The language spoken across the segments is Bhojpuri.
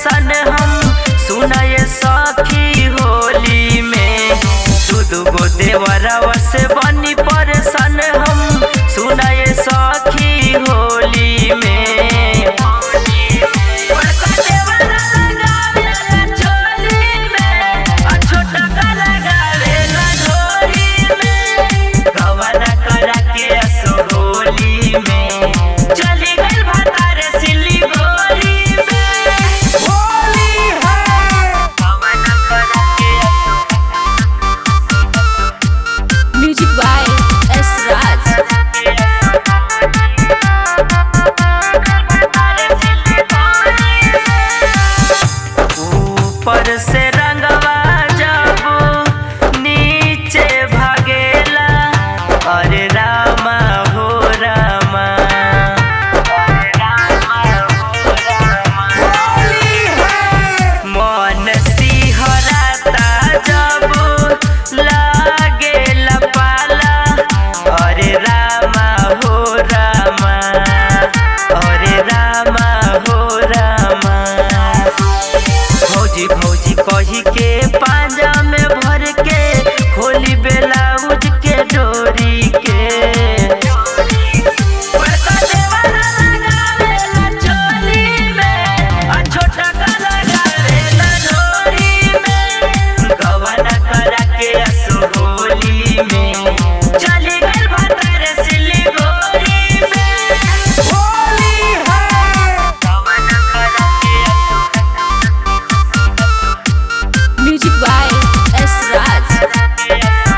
परेशान हम सुनाए सखी होली में दू दू गो देवरवा से बनी परेशान हम सुनाए सखी होली में बड़का देवरा लगावेला चोली में, आ छोटा का लगावेला डोरी में। गवाना करा के असो होली में, चली गइल भतारे सिलीगुड़ी में। गवाना करा के म्यूजिक बाय एस राज ऊपर से रंगवा जब नीचे भागेला अरे रामा हो रामा मन सिहराता जब लागेला पाला अरे रामा हो रामा अरे रामा हो रामा भौजी भौजी कही के पांजा में भर के खोली ब्लाउज के डोरी के बड़का देवरा लगावेला चोली में, आ छोटा का लगावेला डोरी में। गवाना करा के असो होली में, चली गइल भतारे सिलीगुड़ी में। गवाना करा के म्यूजिक बाय एस राज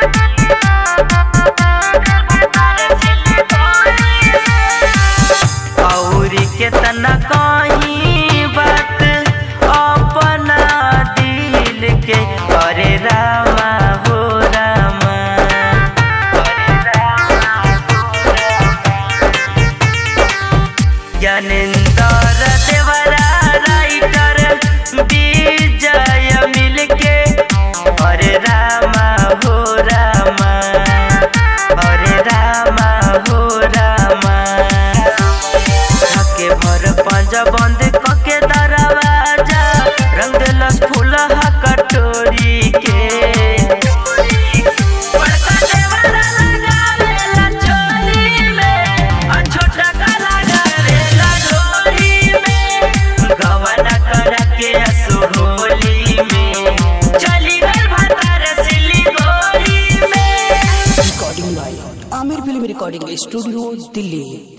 औरी केतना कहीं बात अपना दिल के अरे रामा हो रामा ज्ञानेंद्र देवरा राइटर विजय मिलके अरे रामा हो रामा अरे रामा हो रामा ढके भर पंजा बंद कके दरवाजा रंग देलस फूल कटोरी के बड़का देवरा लगावेला चोली में, आ छोटा का लगावेला डोरी में। गवाना करा के असो होली में, चली गइल भतारे सिलीगुड़ी में recording by Aamir film recording studio Delhi